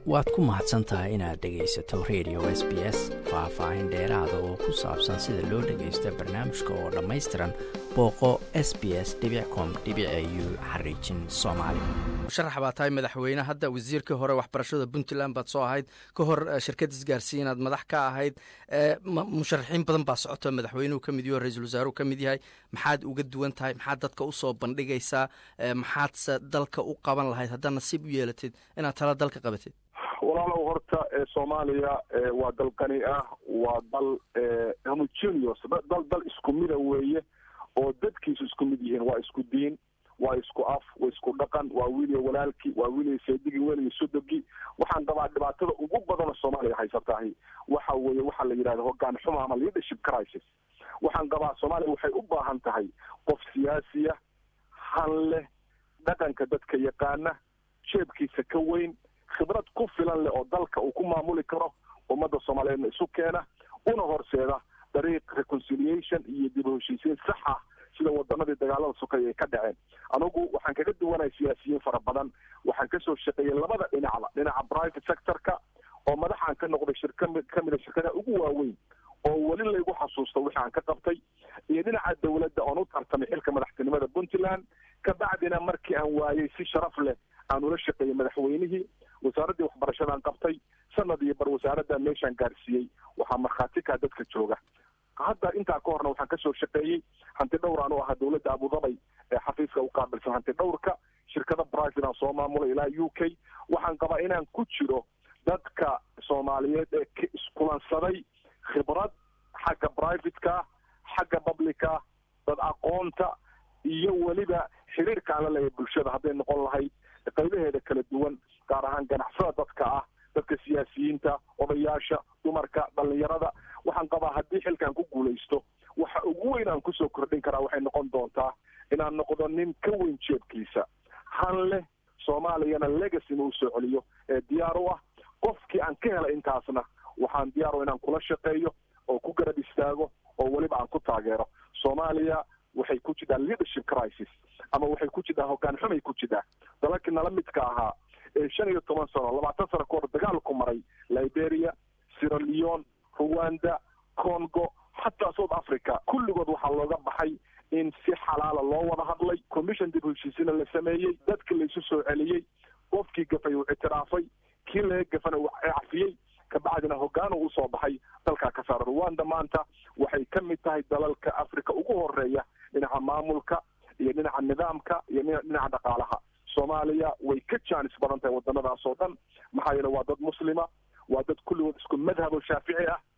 waad ku mahadsan tahay inaad dhegaysato radio s b s faah-faahin dheeraada oo ku saabsan sida loo dhagaysto barnaamijka oo dhammaystiran booqo s b s com u xariijin soomaali musharax baa tahay madaxweyne hadda wasiirkii hore waxbarashada puntland baad soo ahayd ka hor shirkad isgaarsiinaad madax ka ahayd musharaxiin badan baa socoto madaxweynuhu ka mid yaho ra-iisul wasaaruhu ka mid yahay maxaad uga duwan tahay maxaad dadka usoo bandhigaysaa maxaadse dalka u qaban lahayd haddaad nasiib u yeelatid inaad tala dalka qabatid walaalow horta soomaaliya waa dal qani ah waa dal homogeneous dal dal isku mida weeye oo dadkiisu isku mid yihiin waa isku diin waa isku af waa isku dhaqan waa wiiliya walaalkii waa wiiliya seedigii weliya sodogii waxaan qabaa dhibaatada ugu badanoo soomaaliya haysatahay waxa weeye waxaa la yidhahda hogaan xuma ama leadership crisis waxaan qabaa soomaaliya waxay u baahan tahay qof siyaasiya han leh dhaqanka dadka yaqaana jeebkiisa ka weyn khibrad ku filan leh oo dalka uu ku maamuli karo ummadda soomaaliyeedna isu keena una horseeda dariiq reconciliation iyo dib u heshiisiin sax ah sida wadanadii dagaalada sokay ay ka dhaceen anigu waxaan kaga duwanahay siyaasiyiin fara badan waxaan kasoo shaqeeyey labada dhinacba dhinaca private sectorka oo madaxaan ka noqday shirka ka mida shirkadaha ugu waaweyn oo weli laygu xasuusto wixii aan ka qabtay iyo dhinaca dawladda oon u tartamay xilka madaxtinimada puntland kabacdina markii aan waayey si sharaf leh aan ula shaqeeyey madaxweynihii wasaaraddii waxbarashadaan qabtay sanad iyo bar wasaaradda meeshaan gaarsiiyey waxaa markhaati kaa dadka jooga hadda intaa ka horna waxaan kasoo shaqeeyey hanti dhowr aan u ahaa dawladda abudabay ee xafiiska u qaabilsan hanti dhowrka shirkada private aan soo maamulay ilaa u k waxaan qabaa inaan ku jiro dadka soomaaliyeed ee iskulansaday khibrad xagga privateka xagga publica dad aqoonta iyo weliba xiriirka aan la leeyahay bulshada hadday noqon lahayd qaybaheeda kala duwan gaar ahaan ganacsada dadka ah dadka siyaasiyiinta odayaasha dumarka dhalinyarada waxaan qabaa haddii xilkan ku guulaysto waxa ugu weyn aan kusoo kordhin karaa waxay noqon doontaa inaan noqdo nin ka weyn jeebkiisa han leh soomaaliyana legacy inuu soo celiyo ee diyaar u ah qofkii aan ka helay intaasna waxaan diyaar u inaan kula shaqeeyo oo ku garab istaago oo weliba aan ku taageero soomaaliya waxay ku jirtaa leadership crisis ama waxay ku jirtaa hogaan xumay ku jirtaa dalalkii nala midka ahaa ee shan iyo toban sano labaatan sano kahor dagaalku maray liberia sierra leone rwanda congo xataa south africa kulligood waxaa looga baxay in si xalaala loo wada hadlay commission dib heshiisina la sameeyey dadki laysu soo celiyey qofkii gafay uu ictiraafay kii laga gafana uu cafiyey kabacdina hogaan uu usoo baxay dalkaa ka saara rwanda maanta waxay ka mid tahay dalalka africa ugu horeeya dhinaca maamulka iyo dhinaca nidaamka iyo dhinaca dhaqaalaha soomaaliya way ka jaanis badan tahay wadanadaas oo dhan maxaa yeele waa dad muslima waa dad kulligood isku madhabo shaafici ah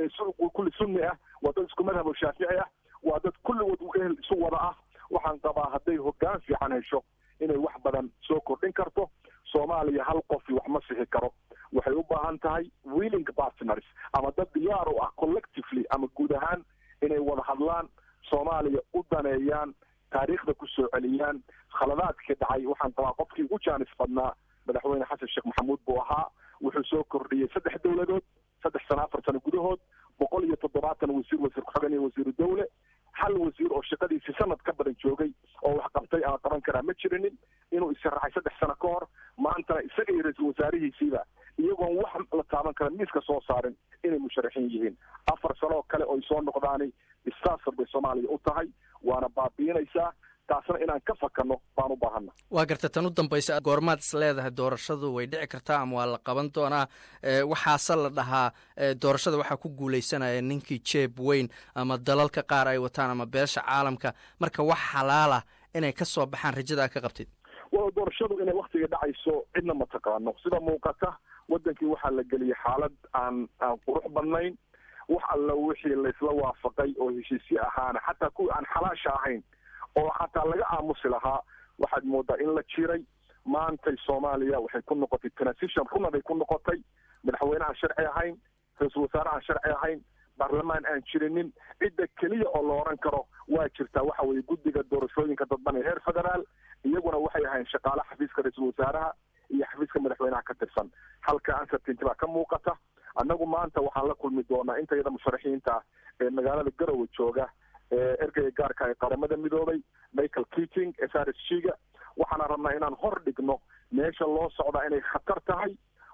kulli sunni ah waa dad isku madhabo shaafici ah waa dad kulligood ehel isu wada ah waxaan qabaa hadday hogaan fiican hesho inay wax badan soo kordhin karto soomaaliya hal qofi wax ma sixi karo waxay u baahan tahay willing partners ama dad diyaar u ah collectively ama guud ahaan inay wada hadlaan soomaaliya u daneeyaan taariikhda ku soo celiyaan khaladaadkii dhacay waxaan qabaa qofkii ugu jaanis badnaa madaxweyne xasan sheekh maxamuud buu ahaa wuxuu soo kordhiyey saddex dowladood saddex sano afar sano gudahood boqol iyo toddobaatan wasiir wasiir ku-xigeen iyo wasiiru dawle hal wasiir oo shaqadiisii sanad ka badan joogay oo wax qabtay ama qaban karaa ma jirinin inuu isaraxay saddex sano ka hor maantana isaga iyo ra-iisul wasaarihiisiiba iyagoon wax la taaban kara miiska soo saarin inay musharaxiin yihiin afar sano oo kale oy soo noqdaani disaster bay soomaaliya u tahay waana baabiinaysaa taasna inaan ka fakano baan u baahana waa garta tan u dambaysa goormaad is leedahay doorashadu way dhici kartaa ama waa la qaban doonaa waxaase la dhahaa doorashada waxaa ku guuleysanaya ninkii jeeb weyn ama dalalka qaar ay wataan ama beesha caalamka marka wax xalaalah inay ka soo baxaan rajadaa ka qabtid wa doorashadu inay waktiga dhacayso cidna ma taqaano sida muuqata wadankii waxaa la geliyey xaalad aan aan qurux badnayn wax alla wixii laysla waafaqay oo heshiisye ahaana xataa kuwii aan xalaasha ahayn oo xataa laga aamusi lahaa waxaad moodaa in la jiray maantay soomaaliya waxay ku noqotay transition runa bay ku noqotay madaxweyne aan sharci ahayn ra-iisul wasaare aan sharci ahayn baarlamaan aan jirinin cidda keliya oo la oran karo waa jirtaa waxa weeye guddiga doorashooyinka dadban ee heer federaal iyaguna waxay ahayn shaqaale xafiiska ra-iisul wasaaraha iyo xafiiska madaxweynaha ka tirsan halka uncertainty baa ka muuqata annagu maanta waxaan la kulmi doonaa inta iyada musharaxiinta ah ee magaalada garowe jooga ergeyga gaarka ee qaramada midoobay michael keating s r s g ga waxaana rabnaa inaan hor dhigno meesha loo socdaa inay khatar tahay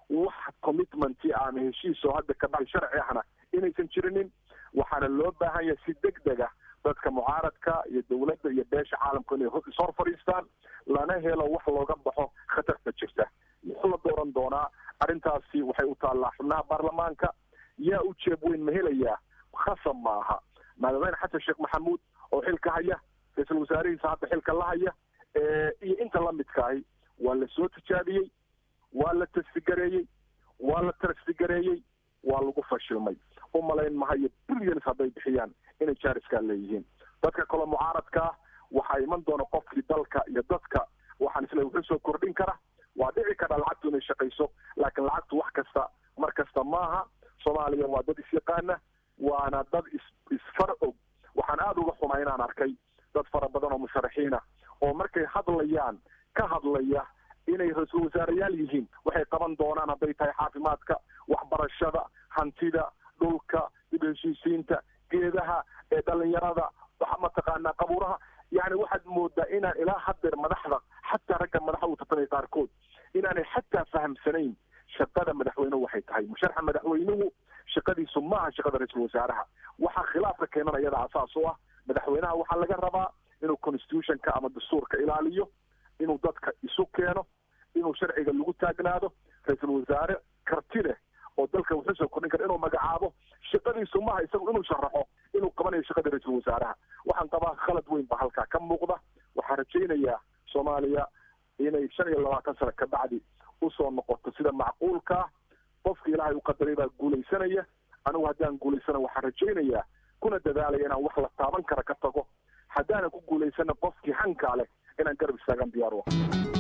wax commitmenti ama heshiis oo hadda ka baxay sharci ahna inaysan jirinin waxaana loo baahan yahay si deg deg ah dadka mucaaradka iyo dowladda iyo beesha caalamku inay ishor fadhiistaan lana helo wax looga baxo khatarta jirta muxuu la dooran doonaa arrintaasi waxay u taallaa xubnaha baarlamaanka yaa u jeeb weyn ma helayaa khasab ma aha madaxweyne xasan sheekh maxamuud oo xilka haya ra-iisul wasaarihiisa hadda xilka la haya iyo inta lamidkaahi waa la soo tijaabiyey waa la tasfigareeyey waa la tarasfigareeyey waa lagu fashilmay u malayn mahayo billions hadday bixiyaan inay jaariskaa leeyihiin dadka kaloo mucaaradkaa waxaa iman doona qofkii dalka iyo dadka waxaan isle wuxuu soo kordhin kara waa dhici kara lacagtu inay shaqayso laakiin lacagtu wax kasta mar kasta maaha soomaaliya waa dad isyaqaana waana dad is isfar og waxaan aada uga xumaa inaan arkay dad fara badan oo musharaxiina oo markay hadlayaan ka hadlaya inay ra-iisul wasaareyaal yihiin waxay qaban doonaan hadday tahay caafimaadka waxbarashada hantida dhulka dib heshiisiinta geedaha ee dhalinyarada waxa mataqaanaa qabuuraha yani waxaad moodaa inaan ilaa hadeer madaxda xataa ragga madaxa u tartamaya qaarkood inaanay xataa fahamsanayn shaqada madaxweynuhu waxay tahay musharaxa madaxweynuhu shaqadiisu maaha shaqada ra-iisul wasaaraha waxaa khilaafka keenan iyada asaas u ah madaxweynaha waxaa laga rabaa inuu constitutionka ama dastuurka ilaaliyo inuu dadka isu keeno inuu sharciga lagu taagnaado ra-iisul wasaare karti leh oo dalka wuxuu soo kordhin kara inuu magacaabo shaqadiisu maaha isagu inuu sharaxo inuu qabanayo shaqada ra-iisul wasaaraha waxaan qabaa khalad weyn ba halkaa ka muuqda waxaan rajaynayaa soomaaliya inay shan iyo labaatan sano ka bacdi usoo noqoto sida macquulkaa qofka ilaahay u qadaray baa guulaysanaya anigu haddaan guulaysana waxaan rajaynayaa kuna dadaalaya inaan wax la taaban kara ka tago haddaanan ku guulaysana qofkii hankaa leh inaan garab istaagan diyaar u ah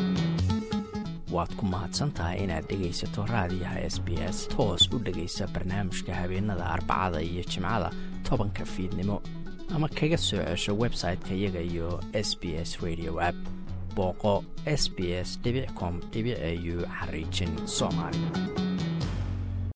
waad ku mahadsan tahay inaad dhegaysato raadiyaha s b s toos u dhegaysa barnaamijka habeenada arbacada iyo jimcada tobanka fiidnimo ama kaga soo cesho website-ka iyaga iyo s b s radio app booqo s b s com au xariijin soomaali